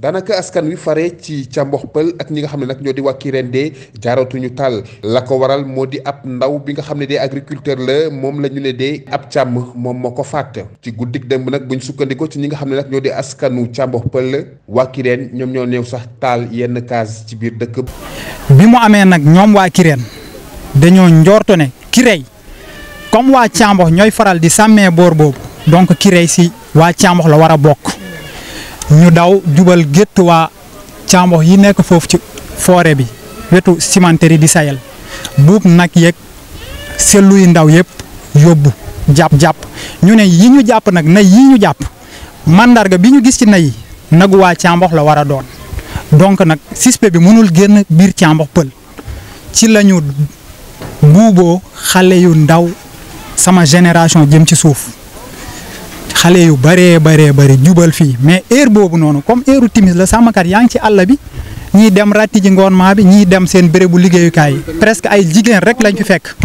daanaka askan wi fare ci Cambox Pël ak ñi nga xam ne nag ñoo di waa Kirène jaaratuñu taal la ko waral moo di ab ndaw bi nga xam ne de agriculteur la moom la ñu ne de ab càmm moom moo ko fàtt ci guddik démb nag buñ sukkandikoo ci ñi nga xam ne nag ñoo di askanu Cambox Pël waa Kirène ñoom ñoo ñëw sax taal yenn case ci biir dëkk bi mu amee nag ñoom waa Kirène dañoo njorto ne Kirey comme waa Cambox ñooy faral di sàmmee boor boobu donc Kirey si waa Cambox la war a bokk ñu daw jubal gétt waa Cambox yi nekk foofu ci forêt bi wetu cimenterie di sayal buub nag yeeg sellu yu ndaw yëpp yóbbu jàpp jàpp ñu ne yi ñu jàpp nag nay yi ñu jàpp mandarga bi ñu gis ci nay nagu waa Cambox la war a doon donc nag suspect bi mënul génn biir Cambox Pël ci lañu buuboo xale yu ndaw sama génération jëm ci suuf xale yu bëree bëree bëri jubal fii mais heure boobu noonu comme heure timis la sàmmkat yaa ngi ci àll bi ñii dem ratti ji ngoon maa bi ñii dem seen bérébu liggéeyukaay yi presque ay jigéen rek lañ fi fekk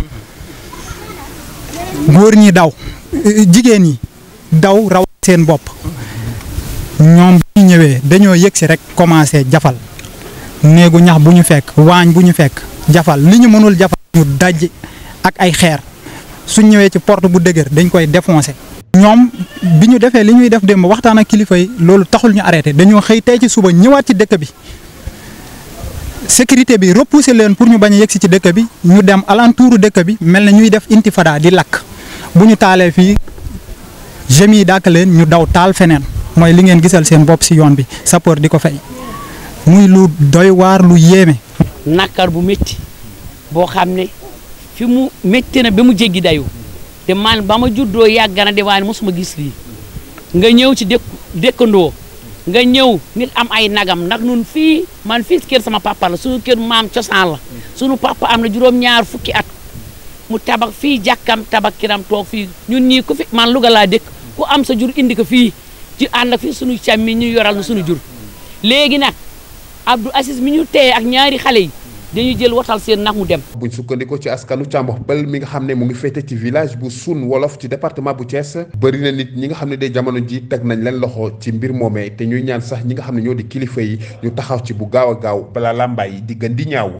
góor ñi daw jigéen ñi daw raw seen bopp ñoom bu ñu ñëwee dañoo yëg si rek commencé jafal néegu ñax bu ñu fekk waañ bu ñu fekk jafal li ñu mënul jafal ñu daj ak ay xeer suñ ñëwee ci porte bu dëgër dañ koy défoncé. ñoom bi ñu defee li ñuy def démb waxtaan ak kilifa yi loolu taxul ñu arrêté dañoo xëy tey ci suba ñëwaat ci dëkk bi sécurité bi repoussé leen pour ñu bañ a yegsi ci dëkk bi ñu dem alentouru dëkk bi mel na ñuy def intifada di lakk bu ñu taalee fii jeunes yi dàkk leen ñu daw taal feneen mooy li ngeen gisal seen bopp si yoon bi sapeur di ko fay muy lu doy waar lu yéeme. nakar bu métti boo xam ne fi mu métti na ba mu jéggi dayu te man ba ma juddoo yàgg na de waaye mosuma gis lii nga ñëw ci dëkk dëkkandoo nga ñëw nit am ay nagam nag nun fii man fii kër sama papa la suñu kër maam cosaan la suñu papa am na juróom-ñaar fukki at mu tabax fii jàkkam tabax kiram toog fii ñun ñii ku fi man Louga laa dëkk ku am sa jur indi ko fii ci ànd ak fii suñu càmmi ñu yoral na suñu jur léegi nag Abdou Aziz mi ñu téye ak ñaari xale yi dañu jël watal seen nag mu dem. buñ sukkandikoo ci askanu Cambox Pël mi nga xam ne mu ngi féete ci village bu Sun Wolof ci département bu Thiès bëri na nit ñi nga xam ne de jamono ji teg nañ leen loxo ci mbir moomee te ñuy ñaan sax ñi nga xam ne ñoo di kilifa yi ñu taxaw ci bu gaaw a gaaw balaa làmbaay yi di gën di ñaaw.